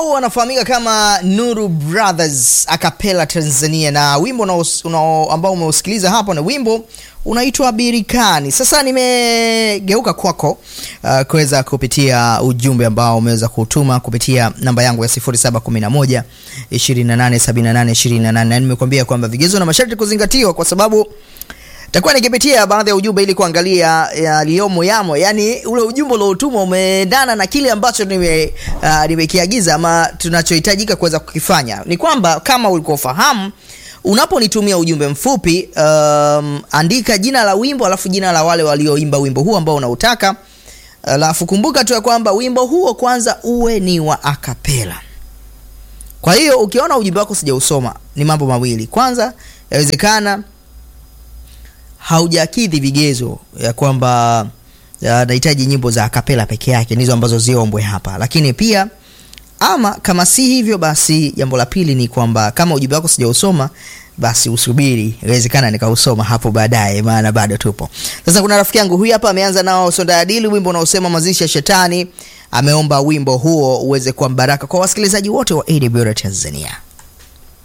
hao wanafahamika kama Nuru Brothers Acapella Tanzania, na wimbo unaos- unao- ambao umeusikiliza hapo na wimbo unaitwa Birikani. Sasa nimegeuka kwako uh, kuweza kupitia ujumbe ambao umeweza kutuma kupitia namba yangu ya 0711 2878 28 na nimekuambia kwamba vigezo na masharti kuzingatiwa kwa sababu takuwa nikipitia baadhi ya ujumbe ili kuangalia yaliyomo yamo, yani ule ujumbe uliotumwa umeendana na kile ambacho nime uh, nimekiagiza ama tunachohitajika kuweza kukifanya. Ni kwamba kama ulikofahamu unaponitumia ujumbe mfupi um, andika jina la wimbo alafu jina la wale walioimba wimbo huu ambao unautaka, alafu kumbuka tu ya kwamba wimbo huo kwanza uwe ni wa akapela. Kwa hiyo ukiona ujumbe wako sijausoma, ni mambo mawili. Kwanza, yawezekana haujakidhi vigezo ya kwamba ya, nahitaji nyimbo za akapela peke yake ndizo ambazo ziombwe hapa, lakini pia ama kama si hivyo, basi jambo la pili ni kwamba kama ujumbe wako sijausoma basi usubiri, inawezekana nikausoma hapo baadaye, maana bado tupo. Sasa kuna rafiki yangu huyu hapa ameanza nao Sonda Adili, wimbo unaosema mazishi ya shetani. Ameomba wimbo huo uweze kuwa mbaraka kwa wasikilizaji wote wa AWR Tanzania.